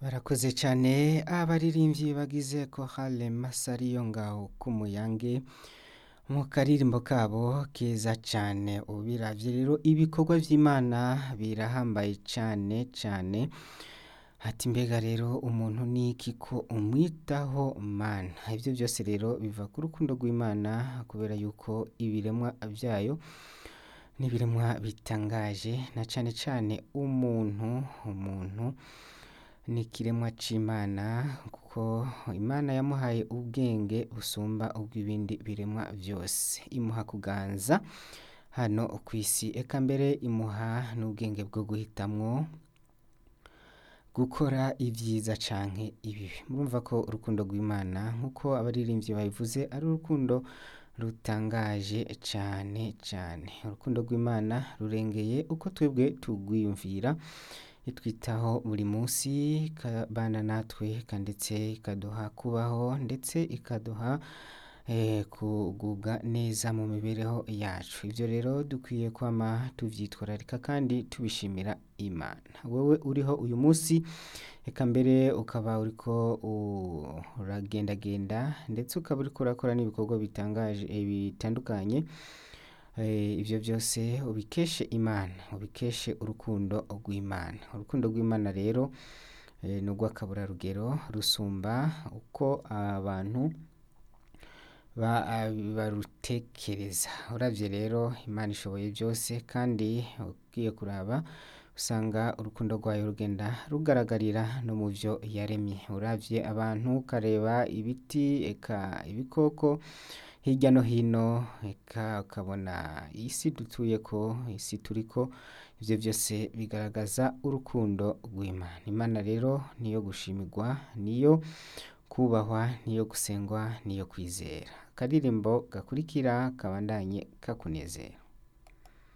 barakoze cyane abaririmbyi bagize korale masariyo ngaho k'umuyange mu karirimbo kabo keza cyane ubiravye rero ibikorwa vy'imana birahambaye cyane cyane ati mbega rero umuntu ni iki ko umwitaho mana ibyo byose rero biva ku rukundo rw'imana kubera yuko ibiremwa byayo n'ibiremwa bitangaje na cyane cyane umuntu umuntu ni ikiremwa c'imana kuko imana yamuhaye ubwenge busumba ubw'ibindi biremwa byose imuha kuganza hano ku isi eka mbere imuha n'ubwenge bwo guhitamwo gukora ibyiza canke ibibi murumva ko urukundo rw'imana nk'uko abaririmbyi babivuze ari urukundo rutangaje cyane cyane urukundo rw'imana rurengeye uko twebwe tugwiyumvira itwitaho buri munsi ikabana natwe ndetse ikaduha kubaho ndetse ikaduha kugubwa neza mu mibereho yacu ibyo rero dukwiye kwama tubyitwararika kandi tubishimira imana wowe uriho uyu munsi reka mbere ukaba uriko uragendagenda ndetse ukaba uriko urakora n'ibikorwa bitangaje bitandukanye ibyo byose ubikeshe imana ubikeshe urukundo rw'imana urukundo rw'imana rero ni urw'akaburarugero rusumba uko abantu barutekereza urabye rero imana ishoboye byose kandi ugiye kuraba usanga urukundo rwayo rugenda rugaragarira no mu byo yaremye urabye abantu ukareba ibiti eka ibikoko hirya no hino eka ukabona isi dutuye ko isi turi ko ibyo byose bigaragaza urukundo rw'imana imana rero niyo gushimirwa niyo kubahwa niyo gusengwa niyo kwizera akaririmbo gakurikira kabandanye kakunezera